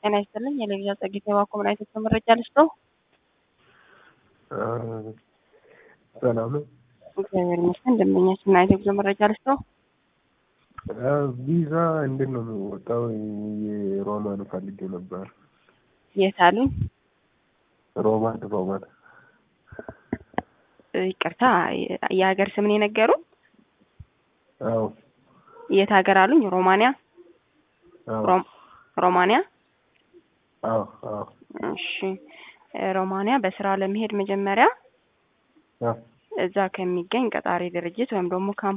ጤና ይስጥልኝ። የለግዛ ጸጊት የባኮ ምን አይነት መረጃ ልስጠው? ሰላም ነው። እግዚአብሔር ይመስገን። ደንበኛችን ምን አይነት የጉዞ መረጃ ልስጠው? ቪዛ እንዴት ነው የሚወጣው? የሮማን ፈልጌው ነበር። የት አሉኝ? ሮማን ሮማን ይቅርታ፣ የሀገር ስምን የነገሩ? አዎ የት ሀገር አሉኝ? ሮማንያ አዎ ሮም- ሮማንያ። አዎ አዎ እሺ፣ ሮማንያ በስራ ለመሄድ መጀመሪያ አዎ እዛ ከሚገኝ ቀጣሪ ድርጅት ወይም ደግሞ ካምፓኒ